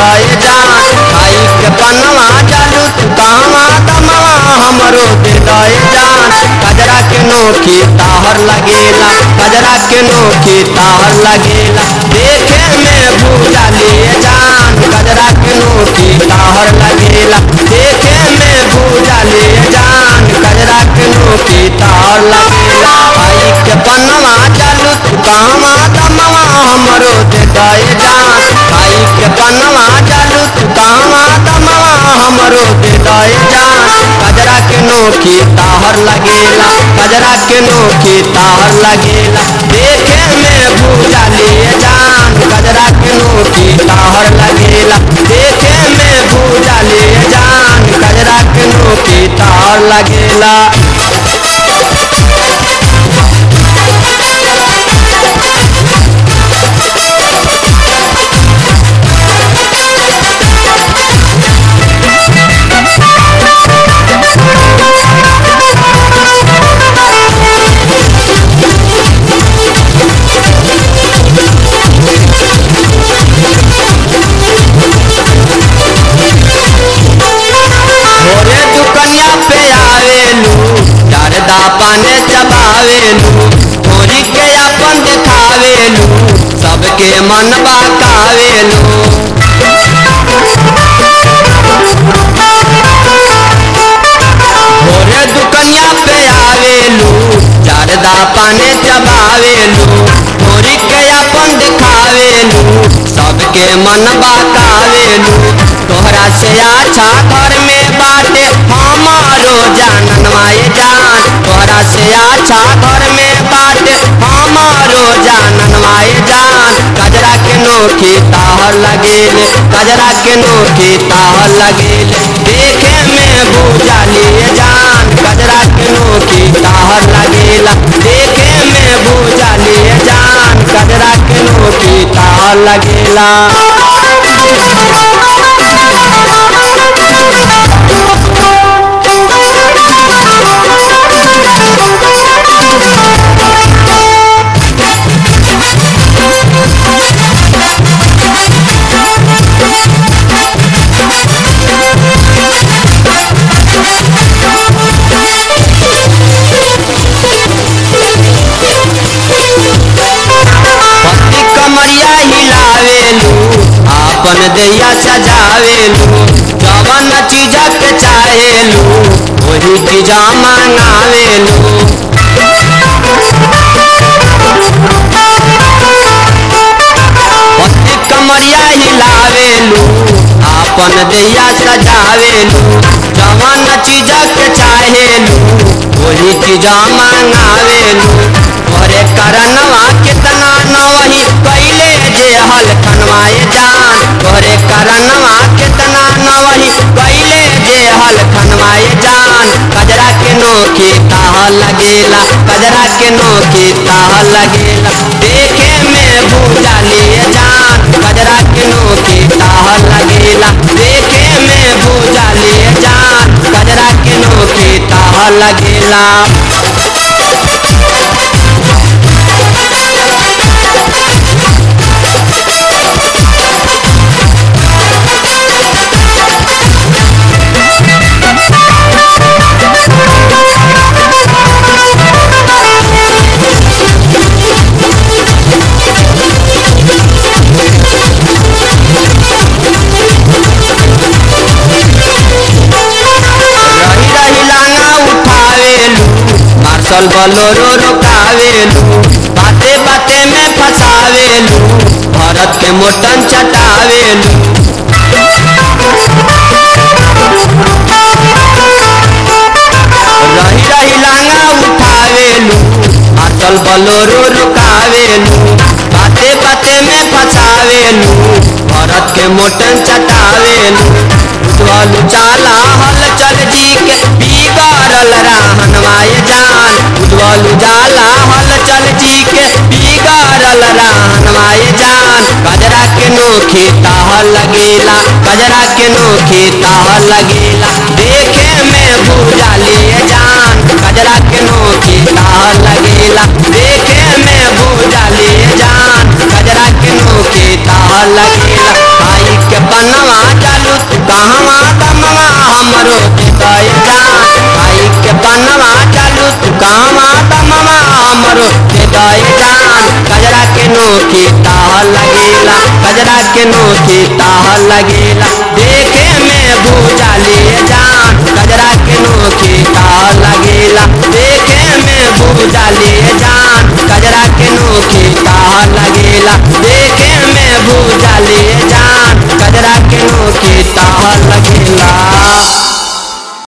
दे जान खाई के पनवा जालू तू कहवा दमवा हमरो दे दे जान कजरा के नोखी ताहर लगेला कजरा के नोखी ताहर लगेला देखे में भूजा लिए जान कजरा के नोखी ताहर लगेला देखे में भूजा लिए जान कजरा के नोखी ताहर लगेला आई के पनवा चालू तू कहवा दमवा हमरो दे दे जान आई के पनवा चालू तू कहवा दमवा हमरो दे दे जान कजरा के नोखी ताहर लगेला कजरा के नोखी ताहर लगेला देखे में भूजा लिए जान कजरा के नोखी ताहर लगेला देखे में भूजा लिए जान कजरा के नोखी ताहर लगेला भोरे दुकनिया पे आवेलू डरदा पाने चबावेलू थोड़ी के अपन देखावेलू सबके मन बाकावेलू भोरे दुकनिया पे आवेलू डरदा पाने चबावेलू थोड़ी के अपन देखावेलू सबके मन बाकावेलू तोहरा से अच्छा घर में बाटे हमारो जाननवाए जान तोहरा से अच्छा घर में बाटे हमारो जाननवाए जान कजरा के नोखी ताहर लगेले कजरा के नोखी ताहर लगेले देखे में भूजा लिए जान कजरा के नोखी ताहर लगेला देखे में भूजा लिए जान कजरा के नोखी ताहर लगेला पति कमरिया हिलावेलू आपन दैया सजावेलू जवन चीज के चाहेलू वही चीज मंगावेलू पति कमरिया हिलावेलू आपन दैया सजावेलू जवन चीज के चाहेलू वही चीज मंगावेलू तोरे करनवा कितना नवही कैले जे हल खनवाए जान तोरे करनवा कितना नवही कैले जे हल खनवाए जान कजरा के नोखी ताह लगेला कजरा के नोखी ताह लगेला देखे में भूजा लिए जान कजरा के नोखी ताह लगेला देखे में भूजा लिए जान कजरा के नोखी ताह लगेला रही रही लांगा उठावेलू मार्शल बलोरो रोकावेलू बाते बाते में फंसावेलू भरत के मोटन चटावेलू रही रही लांगा उठावेलू मार्शल बलोरो रोकावेलू बाते बाते में फंसावेलू भरत के मोटन चटावेलू उज्ज्वल चाला हल चल जी के बिगाड़ल रहनवाए जान उज्ज्वल जाला हल चल जी के बिगाड़ल रहनवाए जान कजरा के नोखी ताह लगेला कजरा के नोखी ताह लगेला देखे में भूजा लिए जान कजरा के नोखी ताह लगेला देखे में भूजा लिए जान कजरा के नोखी ताह लगेला आई के बना हमरो दे दए जान खाई के पनवा चालू तू कहवा दमवा हमरो दे दए जान कजरा के नोखी ताह लगेला कजरा के नोखी ताह लगेला देखे में भूजा लिए जान कजरा के नोखी ताह लगेला देखे में भूजा लिए जान कजरा के नोखी ताह लगेला देखे में भूजा लिए जान कजरा के नोखी ताह लगेला